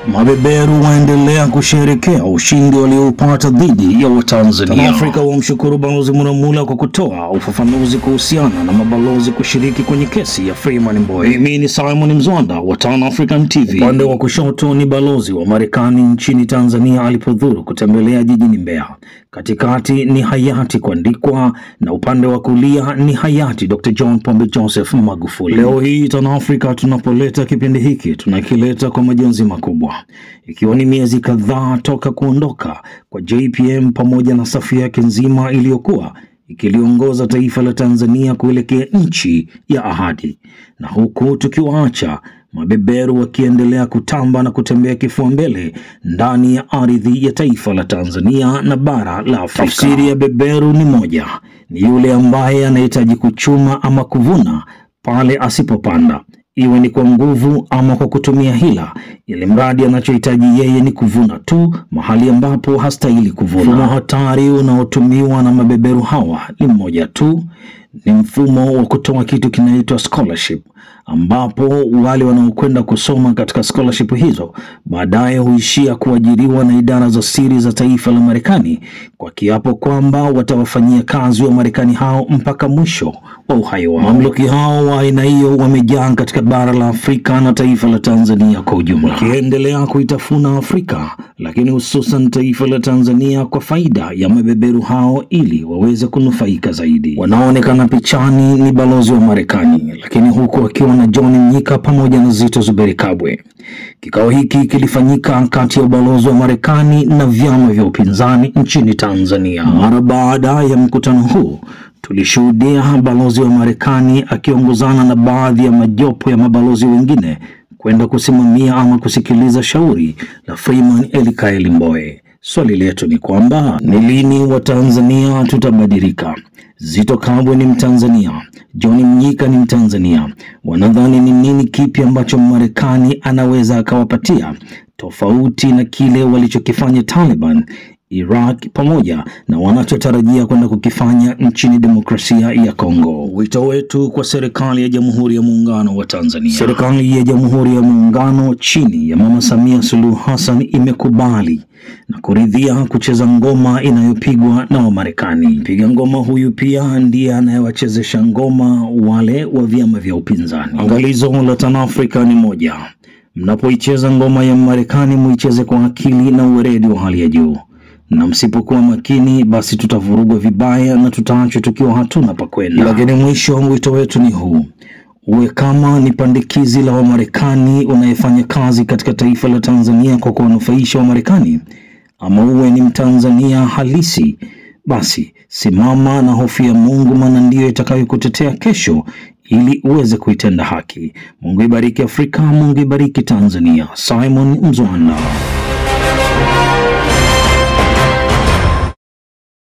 Mabeberu waendelea kusherekea ushindi walioupata dhidi ya Watanzania. Afrika wamshukuru Balozi Muramula kwa kutoa ufafanuzi kuhusiana na mabalozi kushiriki kwenye kesi ya Freeman Mbowe. Mimi ni Simon Mzwanda wa Tan African TV. Upande wa kushoto ni balozi wa Marekani nchini Tanzania alipodhuru kutembelea jijini Mbeya. Katikati ni hayati kuandikwa na upande wa kulia ni hayati Dr. John Pombe Joseph Magufuli. Leo hii Tan Africa tunapoleta kipindi hiki tunakileta kwa majonzi makubwa, ikiwa ni miezi kadhaa toka kuondoka kwa JPM pamoja na safu yake nzima iliyokuwa ikiliongoza taifa la Tanzania kuelekea nchi ya ahadi, na huku tukiwaacha mabeberu wakiendelea kutamba na kutembea kifua mbele ndani ya ardhi ya taifa la Tanzania na bara la Afrika. Tafsiri ya beberu ni moja, ni yule ambaye anahitaji kuchuma ama kuvuna pale asipopanda, iwe ni kwa nguvu ama kwa kutumia hila, ili mradi anachohitaji yeye ni kuvuna tu mahali ambapo hastahili kuvuna. Mfumo hatari unaotumiwa na mabeberu hawa ni mmoja tu, ni mfumo wa kutoa kitu kinaitwa scholarship ambapo wale wanaokwenda kusoma katika scholarship hizo baadaye huishia kuajiriwa na idara za siri za taifa la Marekani kwa kiapo kwamba watawafanyia kazi wa Marekani hao mpaka mwisho wa uhai wao. Mamluki hao wa aina hiyo wamejaa katika bara la Afrika na taifa la Tanzania kwa ujumla, wakiendelea kuitafuna Afrika, lakini hususan taifa la Tanzania kwa faida ya mabeberu hao ili waweze kunufaika zaidi. Wanaoonekana pichani ni balozi wa Marekani, lakini huku akiwa na John Mnyika pamoja na Zito Zuberi Kabwe. Kikao hiki kilifanyika kati ya ubalozi wa Marekani na vyama vya upinzani nchini Tanzania. Mara baada ya mkutano huu tulishuhudia balozi wa Marekani akiongozana na baadhi ya majopo ya mabalozi wengine kwenda kusimamia ama kusikiliza shauri la Freeman Elikaeli Mbowe. Swali letu ni kwamba ni lini Watanzania tutabadilika? Zito Kabwe ni Mtanzania, John Mnyika ni Mtanzania. Wanadhani ni nini kipi ambacho Marekani anaweza akawapatia tofauti na kile walichokifanya Taliban Iraq pamoja na wanachotarajia kwenda kukifanya nchini demokrasia ya Kongo. Wito wetu kwa serikali ya Jamhuri ya Muungano wa Tanzania. Serikali ya Jamhuri ya Muungano chini ya Mama Samia Suluhu Hassan imekubali na kuridhia kucheza ngoma inayopigwa na Wamarekani. Mpiga ngoma huyu pia ndiye anayewachezesha ngoma wale wa vyama vya upinzani. Angalizo la Tanafrika ni moja, mnapoicheza ngoma ya Marekani muicheze kwa akili na uweredi wa hali ya juu na msipokuwa makini basi tutavurugwa vibaya na tutaachwa tukiwa hatuna pa kwenda. Lakini mwisho wa wito wetu ni huu: uwe kama ni pandikizi la Wamarekani unayefanya kazi katika taifa la Tanzania kwa kuwanufaisha Wamarekani, ama uwe ni Mtanzania halisi, basi simama na hofu ya Mungu, maana ndiyo itakayokutetea kesho ili uweze kuitenda haki. Mungu ibariki Afrika, Mungu ibariki Tanzania. Simon Mzwanda.